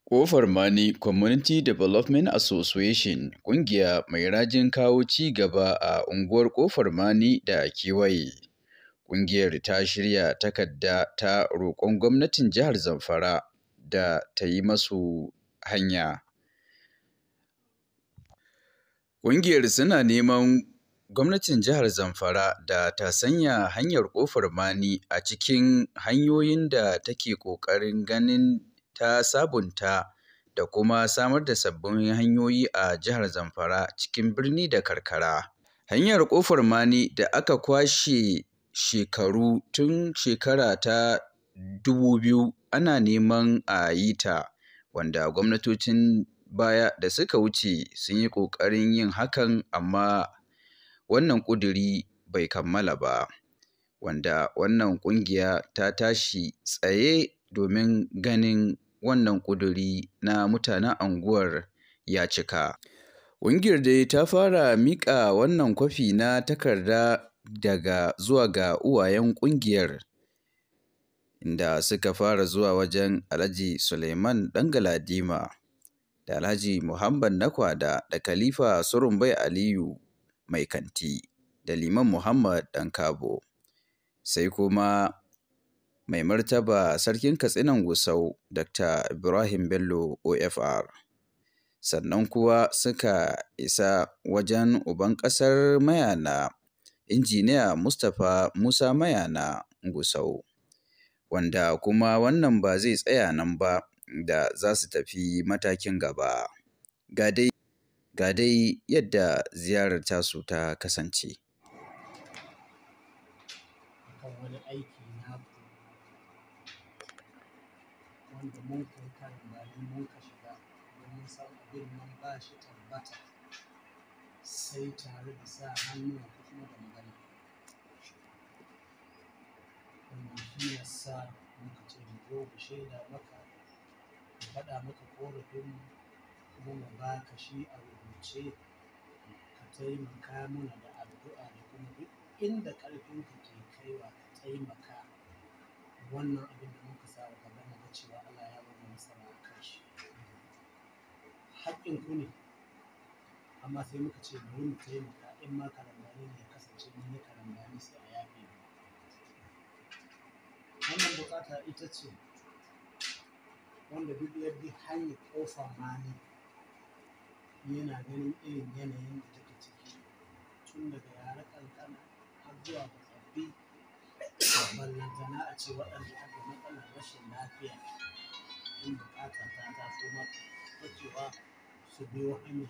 Ƙofar Mani Community Development Association ƙungiya mai rajin kawo ci gaba a unguwar Ƙofar Mani da kewaye. Ƙungiyar ta shirya takarda ta roƙon gwamnatin jihar Zamfara da ta yi masu hanya. Ƙungiyar suna neman gwamnatin jihar Zamfara da ta sanya hanyar Ƙofar Mani a cikin hanyoyin da take ƙoƙarin ganin ta sabunta da kuma samar da sabbin hanyoyi a jihar Zamfara cikin birni da karkara. Hanyar Ƙofar Mani da aka kwashe shekaru tun shekara ta dubu biyu ana neman a yi ta, wanda gwamnatocin baya da suka wuce sun yi ƙoƙarin yin hakan amma wannan ƙuduri bai kammala ba. Wanda wannan ƙungiya ta tashi tsaye domin ganin wannan ƙuduri na mutanen unguwar ya cika. Ƙungiyar dai ta fara miƙa wannan kwafi na takarda daga zuwa ga uwayen ƙungiyar inda suka fara zuwa wajen Alhaji Suleiman Ɗan Galadima da Alhaji Muhammad Nakwada da Khalifa Surumbai Aliyu Mai Kanti da Liman Muhammad Ɗan Kabo. Sai kuma Mai Martaba Sarkin Katsinan Gusau Dr. Ibrahim Bello OFR. Sannan kuwa suka isa wajen uban ƙasar Mayana, Injiniya Mustapha Musa Mayana Gusau. Wanda kuma wannan ba zai tsaya nan ba da za su tafi matakin gaba. Ga dai ga dai yadda ziyarar tasu ta kasance. akan wani aiki na wanda mun kai kan bari mun ka shiga domin san abin nan ba shi tabbata sai tare da sa hannu ko kuma da magana wannan shi ya sa muka ce mu zo mu shaida maka mu faɗa maka korafin kuma mu ba ka shi a rubuce ka taimaka mana da addu'a da kuma duk inda ƙarfinka ke kaiwa ka taimaka wannan abin da muka sa wa gaba mu ga cewa Allah ya ba mu nasara a kan shi haƙƙin ku ne amma sai muka ce bari mu taimaka in ma karambani ne ya kasance mun yi karambani sai a yafe mu wannan buƙata ita ce wanda duk ya bi hanyar ƙofar mani yana ganin irin yanayin da take ciki tun daga yara kankana har zuwa ga tsaffi ballantana a ce waɗanda aka matsalar rashin lafiya in buƙata ta taso mata cewa su biyo hanyar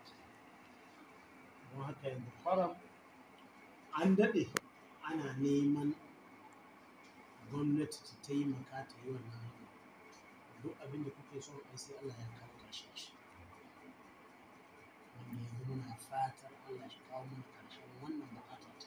don haka yanzu faram an daɗe ana neman gwamnati ta taimaka ta yi wannan hanya duk abin da kuke son ai sai Allah ya kawo ƙarshen shi wanda yanzu muna fatar Allah shi kawo mana ƙarshen wannan buƙata ta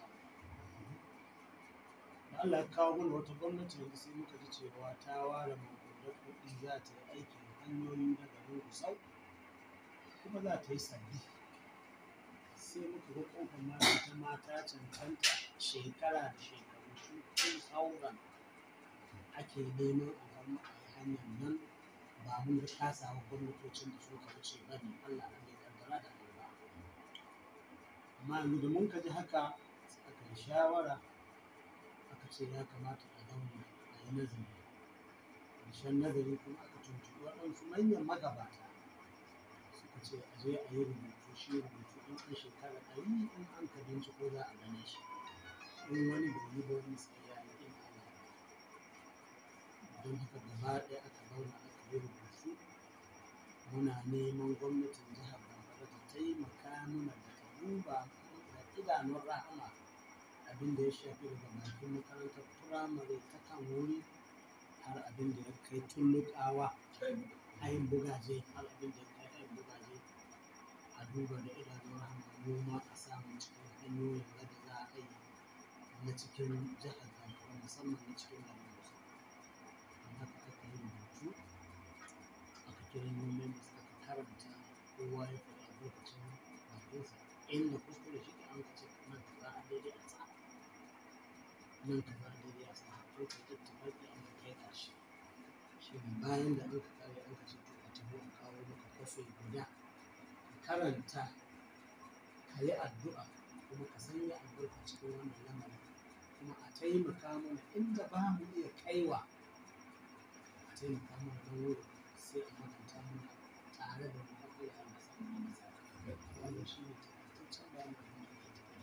da Allah ya kawo mana wata gwamnati yanzu sai muka ji cewa ta ware maƙudan kuɗi za ta yi aikin hanyoyi na garin Gusau kuma za ta yi sabbi sai muka ga ƙofar mata ta mata cancanta shekara da shekaru su tun sauran ake neman a gama a yi hanyar nan ba mun da kasawa gwamnatocin da suka wuce ba ne Allah ne ya kaddara da Allah amma yanzu da mun ka ji haka aka yi shawara aka ce ya kamata a zauna a yi nazari ƙarshen nazari kuma aka tuntuɓi waɗansu manyan magabata suka ce a je a yi rubutu shi rubutu in an shekara ɗari in an ka binciko za a gane shi in wani bai yi ba wani sai ya yi in Allah don haka gaba ɗaya aka zauna aka yi rubutu muna neman gwamnatin jihar Zamfara ta taimaka mana da ta duba da idanun rahama abin da ya shafi daga bakin makarantar firamare ta kan wuri har abin da ya kai tulluƙawa ayin bugaje har abin da ya kai ayin bugaje a duba da idanun rahama noma a samu cikin hanyoyin da za a yi na cikin jihar Zamfara musamman na cikin garin Gusau haka aka yi rubutu aka kira nomen da suka karanta kowa ya faɗi albarkacin bakinsa inda kuskure shi an ka ce nan ka za a daidai a sa nan ka za a daidai a sa to ka tattaba ki an ka kai ƙarshe shi ne bayan da an ka kare an ka ce to a yadda ka karanta ka yi addu'a kuma ka sanya albarka cikin wannan lamarin kuma a taimaka mana inda ba mu iya kaiwa a taimaka mana don wuri sai a makanta mana tare da mu har Allah ya samu masa wannan shi ne takaitaccen bayanin da nake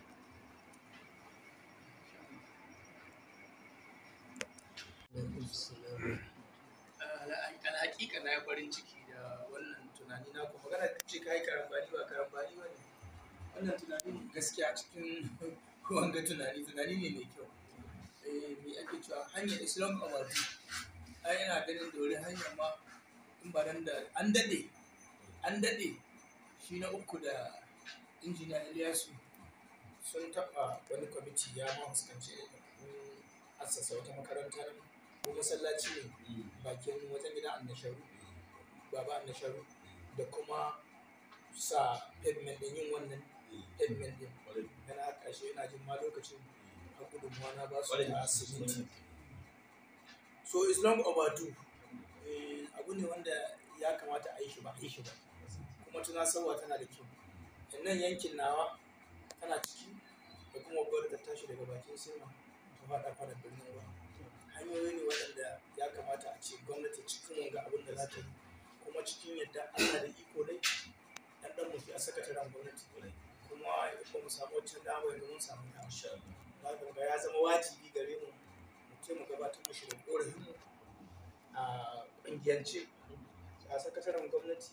tafiya. alhaƙiƙa na yi farin ciki da wannan tunani na kuma magana ce ka yi karambani ba karambani ba ne wannan tunani gaskiya cikin wanga tunani tunani ne mai kyau eh me ake cewa hanyar islam awadi ai ina ganin da wuri hanyar ma in ba nan da an daɗe an daɗe shi na uku da injiniya Ilyasu sun taɓa wani kwamiti ya ma fuskanci assasa wata makaranta nan ko masallaci ne bakin wajen gidan annasharu baba annasharu da kuma sa pavement din yin wannan pavement din yana a ƙarshe yana jin ma lokacin a gudunmuwa na ba su da siminti so is long overdue Eh, abu ne wanda ya kamata a yi shi ba a yi shi ba kuma tunasarwa tana da kyau nan yankin nawa tana ciki da kuma babbar ta tashi daga bakin sirma ta faɗa fara birnin ruwa hanyoyi ne waɗanda ya kamata a ce gwamnati cikin wanga abin da za ta yi kuma cikin yadda Allah da iko dai ɗan ɗan mu a sakataren gwamnati kuma ba mu samu wancan dama yanzu mun samu dama za ga ya zama wajibi gare mu mu ce mu gabatar mashi da ƙorafin mu a ƙungiyance a sakataren gwamnati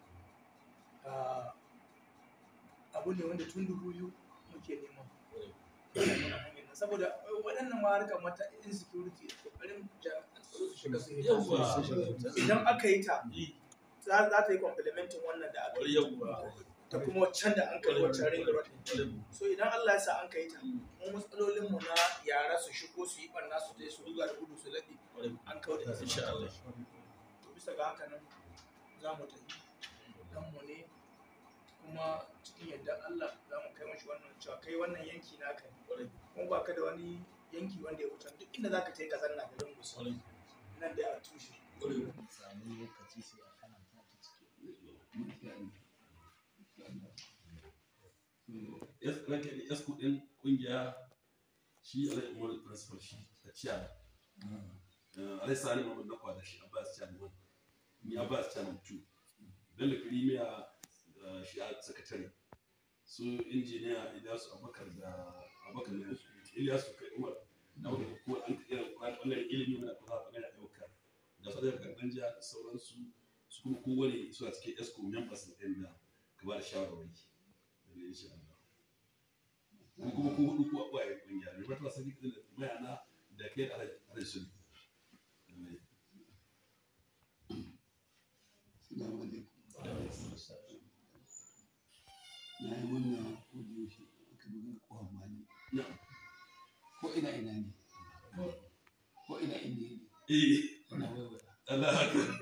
a abu ne wanda tun dubu biyu muke nema saboda waɗannan ma harkar mata insecurity ƙoƙarin jami'an tsaro su shiga su yi idan aka yi ta za za ta yi complementin wannan da aka yi ta kuma waccan da an kai waccan ring road so idan Allah ya sa an kai ta mu matsalolin mu na yara su shigo su yi barna su je su ruga da gudu su laɗe an kawo da insha Allah to bisa ga haka nan za mu tafi dan mu ne kuma cikin yadda Allah za mu kai mashi wannan cewa kai wannan yanki naka ne kuma ba ka da wani yanki wanda ya wuce duk inda za ka tai ka zanna garin gusa nan dai a tushe samu lokaci sai a karanta ta cikin yas kudin kungiya shi alai umar principal shi a ciya alai sani mamman na kwada shi abbas chairman one ni abbas chairman two bello premier shi a sakatare su injiniya ilyasu abubakar da abubakar da ilyasu kai umar da wani ko an irin wannan ilimi muna kuma bangaren ayyuka da su daga karɓar jiya da sauransu su kuma kowane suna cikin esco members ɗin da ka ba da shawarwari da insha Allah ko kuma ko hudu ko abuwa ya kungiya ne ba ta sani da mayana da kai da alhaji sun Assalamu alaikum. Na yi wannan audio shi aka buga kowa mali. na Ko ina ina ne. Ko ina inda ne. eh Ina waiwaya. Allah haka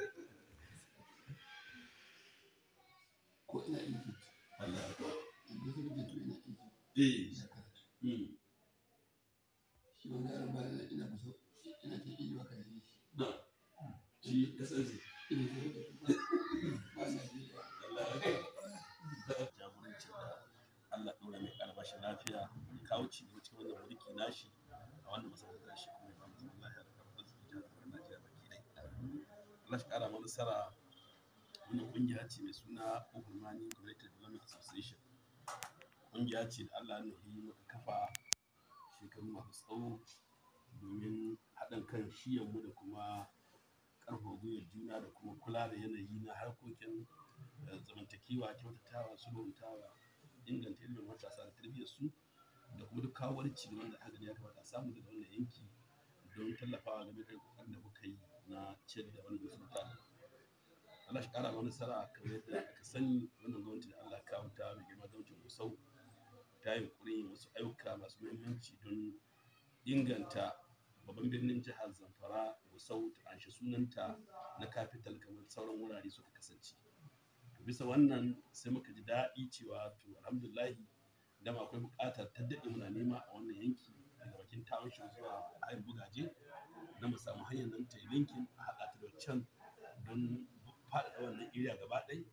Ko ina Egypt. Allah haka Yanzu sai da to ina Egypt. eh Ina karatu. mm Shi wanda yaron ba da ina kusa. Ina ta Egypt ba ka yi shi. na shi SNC Ina ta da to ba Najeriya. Allah haka jagorancin da Allah ɗora mai ƙarfashi lafiya ya kawo ci gaba cikin wannan mulki nashi a wannan masarautar shi kuma ya ba mu zaman lafiya da karɓar su jihar Najeriya baki ɗaya. Allah shi ƙara mana nasara wannan ƙungiya ce mai suna Ogulmani Community Development Association. Ƙungiya ce da Allah ya nufi muka kafa shekaru masu tsawo domin haɗin kan shiyanmu da kuma ƙarfafa gwiwar juna da kuma kula da yanayi na harkokin eh, zamantakewa kyautatawa sulhuntawa inganta ilimin matasa da tarbiyyar su da kuma duk kawo wani cigaban da aka gani ya kamata a samu daga wannan yanki don tallafawa game da kokarin da muka yi na ciyar da wannan masarauta Allah shi kara mana nasara kamar yadda aka sani wannan gwamnati da Allah ya kawo ta mai girma gwamnatin Gusau ta yi yin wasu ayyuka masu muhimmanci don inganta babban birnin jihar Zamfara Gusau ta anshi sunanta na capital kamar sauran wurare suka kasance. To bisa wannan sai muka ji daɗi cewa to alhamdulahi dama akwai buƙatar ta daɗe muna nema a wannan yanki daga bakin township zuwa hayar bugaje na mu samu hanyar nan ta yi linkin a haɗa ta da can don faɗaɗa wannan area gaba ɗaya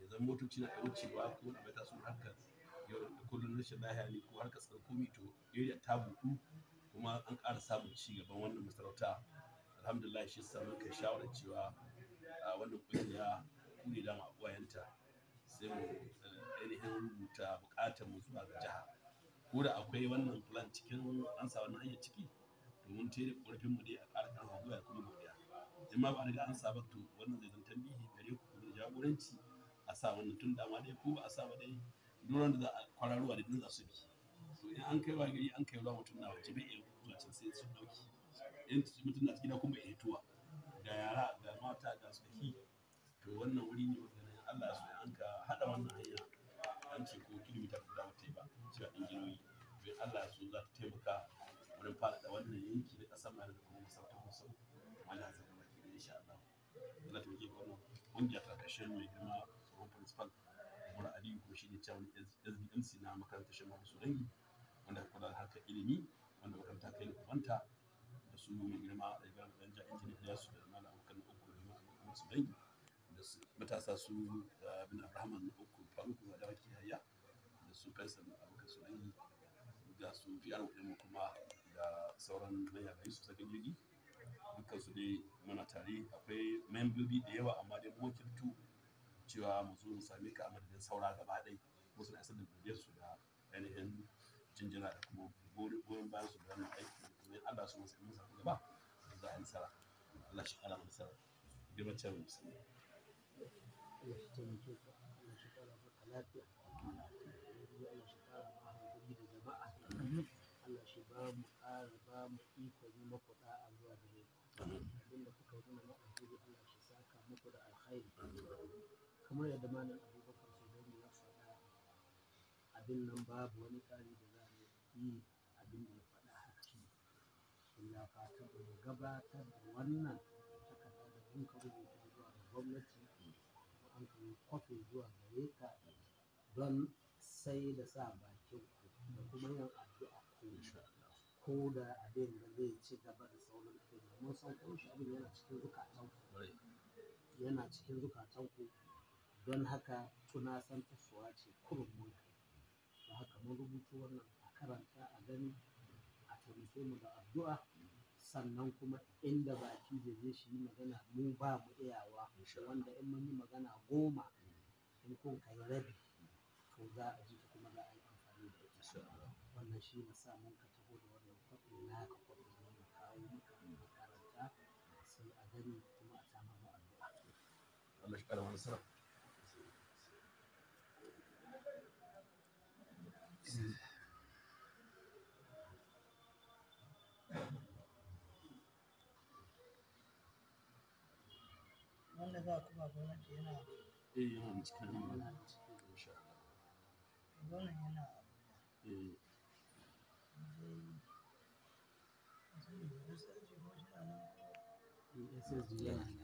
ya zama motoci na iya wucewa ko na bai taso harkar yau da kullum rashin lahiya ne ko harkar tsarkomi to area ta buɗu kuma an ƙara samun ci gaban wannan masarauta alhamdulillah shi sa muka shawarar cewa a wannan kungiya ku ne dama uwayenta sai mu eh, ainihin rubuta buƙatar mu zuwa ga jiha ko da akwai wannan plan cikin an sa wannan hanyar ciki domin tere ƙorafin mu dai a ƙara ƙarfa gwiwa kuma godiya in ma ba a riga an sa ba to wannan zai zan tambihi gare ku kuma da jagoranci a sa wannan tun dama dai ko ba a sa ba dai duran da za a kwararowa da din za su bi to in an kai wa gari an kai ruwa mutum na waje bai iya zuwa can sai sun dauki in mutum na gida kuma ya tuwa ga yara ga mata ga tsohi to wannan wuri ne wanda ne Allah ya so ya an ka hada wannan hanya an ce ko kilomita guda wata yi ba cewa injiniyoyi to in Allah ya so za ta taimaka wurin faɗaɗa wannan yanki na ƙasar mai da kuma masarautar musu wani hazin da baki da insha Allah Allah ta muke wannan ƙungiya ta ƙarshen mai girma tsohon principal Umar Aliyu ko shi ne cewa SBMC na makarantar Shan Mahaisu Dangi wanda kula da harkar ilimi wanda makaranta kai da kubanta da su mai girma da girma da ja injini Ilyasu da malam abokan na uku da malam su dangi da su matasa su uh, bin Abraham na uku Faruku da Dawaki Hayya da su Faisal abokan su dangi da su PR ɗin kuma da sauran manyan gari su sakin jirgi dukkan su dai muna tare akwai membobi da yawa amma dai mu wakiltu cewa mu zo mu same ka a madadin saura gaba ɗai musu na isar da godiyar su da ainihin jinjina da kuma goyon bayan su da wannan aiki kuma in Allah su masu mun samu gaba da za a yi nasara Allah shi kara mu nasara girman cewa musulmi Allah shi taimake ku Allah shi kara maka lafiya Allah shi kara maka hankali da jama'a Allah shi ba mu ƙara ba mu ikon yi maku da'a zuwa gare ku abinda kuka yi mana na alheri Allah shi saka muku da alkhairi kamar yadda malam Abubakar Sudani ya faɗa abin nan babu wani ƙari da za mu yi abin da ya faɗa haka shi illa fatan mu gabatar da wannan takarda da mun ka rubuta zuwa ga gwamnati an kai kwafi zuwa gare ka don sai da sa bakin ku da kuma yin addu'a ku ko da abin da zai ci gaba da sauran abin da mun san ko shi abin yana cikin zukatan ku yana cikin zukatan ku don haka tunasan tasowa ce kurun mun kai don haka mun rubuta wannan a karanta a gani a taimake mu da addu'a sannan kuma inda baki zai je shi yi magana mu ba mu iyawa wanda in mun yi magana goma in kun kai rabi to za a ji ta kuma za a yi amfani da ita wannan shi na sa mun ka taho da wannan kwaɗi na ka kwaɗi ne mu kawo maka makaranta sai a gani kuma a samu mu addu'a Allah shi kara mu nasara wanda za ku ba gwamnati yana eh yana da cikin yana hanyar da cikin insha Allah gwamnan yana eh zai zai da sarki ko shi na nan SSG yana da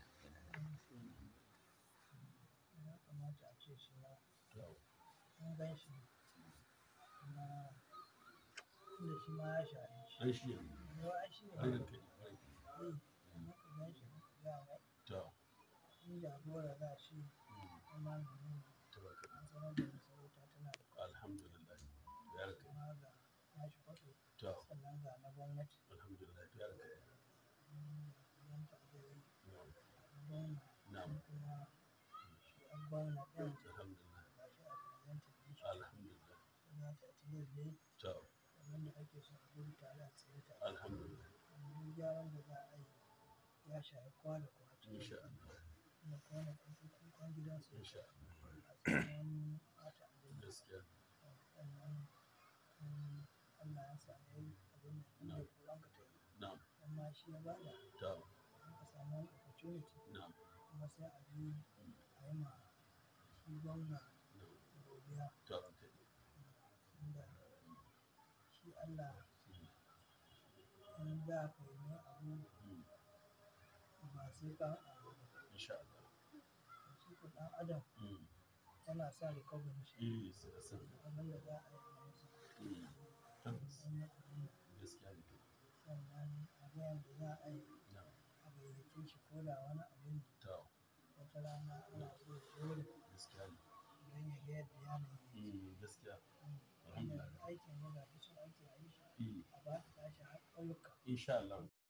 ya kamata a ce shi ma to an gan shi kuma inda shi ma ya shaye shi an shi yanzu yau ai shi ne an ne da kai kwarai. maka gan shi maka ga mai to in jagora za shi kuma menene tabaraka an sanar da masarauta tana da alhamdulillah ya raka kuma ga nashi kwato to sannan ga na gwamnati alhamdulillah ya raka yan ta'adari na'am gwamna na'am kuma shi an gwamna ɗin alhamdulillah ga shi a presentin ɗin shi alhamdulillah za ta tilas dai to kamar da ake son a gudu tare a tsaye tare alhamdulillah duk gyaran da za a yi ya shafi kwa da kwa cikin insha su Allah kuma kwana ɗauki kukan gidansu insha Allah a tsakanin ɓata abin gaskiya sannan in Allah ya sa ya yi abin da inda kuran ka ta yi na'am amma shi ya bada to an ka samu wani opportunity na'am kuma sai a je a yi ma shi gwamna na'am godiya to okay inda shi Allah in za ka yi mai abu Mm. ba sai ka haɗa ba insha Allah shi ko ɗan adam mm yana sa recognition eh sai san abin da za a yi mai sa mm tabbas an yi abin nan. gaskiya ne to sannan a ga yadda za a yi na'am a gayyace shi ko da wani abin to wata wata rana ana so ya zo wurin gaskiya ne don ya ga yadda yanayi yake. Mm, gaskiya Wannan aikin yana da so ake a yi shi Mm, a ba ta tashi har ƙauyuka. insha Allah